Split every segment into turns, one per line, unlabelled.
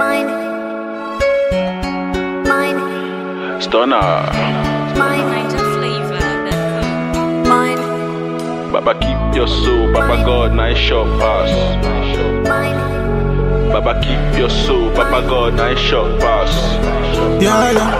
Mine. Mine.
Stunner.
Mine. Mine.
Baba keep your soul, Baba God, nice short pass.
Mine.
Baba keep your soul, Baba God, nice short pass.
Yeah, yeah.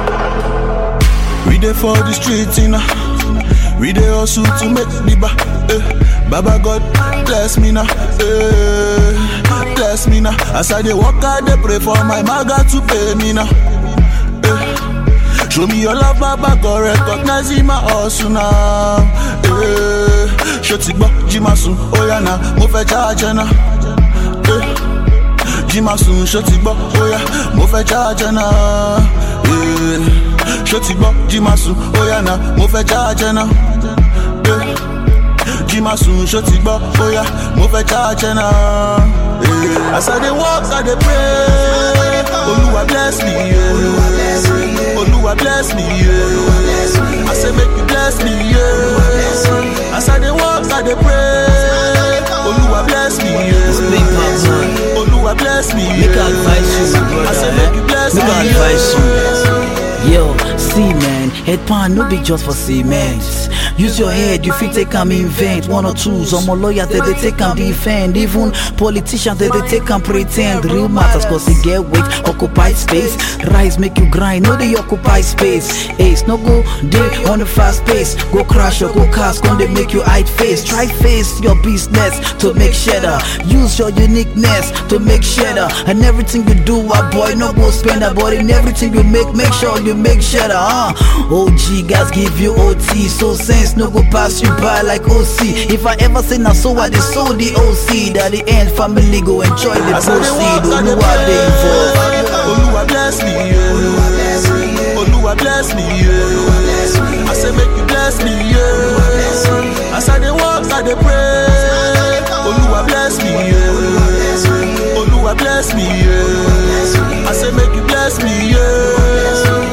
We dey for the streets, you know. We dey hustle to make the ba. Eh. Baba God, bless me now. Eh. Bless me now. As I dey walk, I dey pray for my maga to pay me now. Eh. Show me your love, Baba God, recognize my hustle now. Eh. Ṣó ti gbọ́, jí máa sùn, ó yá na, mo fẹ́ charge na. Eh. jí máa sùn ṣó ti gbọ́ óyá mo fẹ́ jáàjẹ́ náà. Eh, ṣó ti gbọ́ jí máa sùn óyá náà mo fẹ́ jáàjẹ́ náà. Eh, jí máa sùn ṣó ti gbọ́ óyá mo fẹ́ jáàjẹ́ náà. Eh, as I dey work I dey pray olúwa bless me. Yeah. olúwa bless me. Yeah. I say make you bless me. Yeah. as I dey work I dey pray olúwa bless me.
Big
Yeah.
Pop, man.
Olúwa bless me.
Make I advise you, my brother.
I say make you bless
Make
me.
I advise you. Yo, see man, head pan no be just for cement. Use your head, you fit take am invent. One or two, some lawyers they, they take am defend. Even politicians they, they take am pretend. Real matters cause they get weight, occupy space. Rise make you grind, no they occupy space. Ace, no go day on the fast pace. Go crash or go cast, gon' they make you hide face. Try face your business to make cheddar. Use your uniqueness to make cheddar. And everything you do, a boy no go spend a but in everything you make, make sure you make cheddar. Huh? OG guys give you OT, so sense no go pass you by like OC. If I ever say now, so I dey so the OC. That the end family go enjoy the
As I dey
proceed.
walk, I
Don't know
dey
how they involved.
pray. Olúwa bless me. Yeah. Olúwa bless me. Yeah. I say make you bless me. Yeah. As I dey walk, I dey pray. Olúwa bless me. Yeah. Olúwa bless me. Yeah. I say make you bless me. Yeah.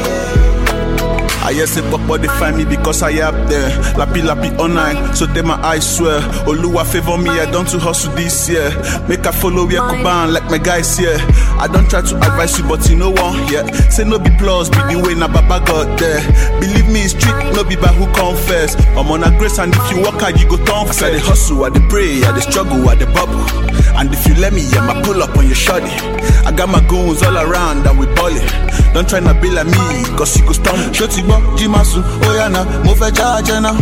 I hear say Papa they find me because I up there. Lappy lappy online, so they my eyes swear. Oluwa favor me, I don't to hustle this year. Make I follow where Kuban like my guys here. I don't try to advise you, but you know one yeah. Say no be plus, be the way na Baba got there. Believe me, it's street, no be by who confess. I'm on a grace, and if you work hard, you go turn As I dey hustle, I dey pray, I dey struggle, I dey bubble. And if you let me, yeah, my pull up on your shoddy. I got my goons all around, and we ballin'. Don't try to be like me, cause you go stumble. Ṣó ti gbọ́, jí máa sùn, ó yá na, mo fẹ́ jáàjẹ́ náà.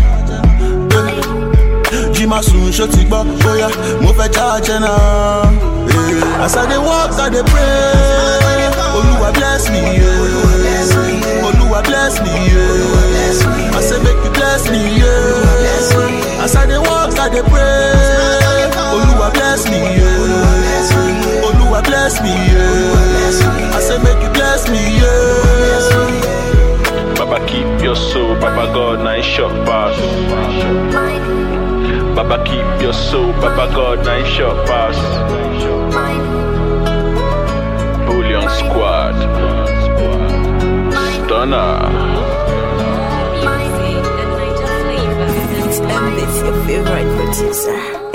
Eh, Jí máa sùn, ṣó ti gbọ́, ó yá, mo fẹ́ jáàjẹ́ náà. Eh, As I dey walk, I dey pray. Olúwa bless me, yeah. Olúwa bless me, yeah. I say make you bless me, yeah. As I dey walk, I dey pray. Olúwa bless me, yeah. Olúwa bless me, yeah. I say make you bless me, yeah.
Baba keep your soul, Baba God, nice short pass.
Mine.
Baba keep your soul, Baba God, nice short pass.
Mine.
Bullion squad. Stunner.
Mine.
It's M, it's your favorite producer.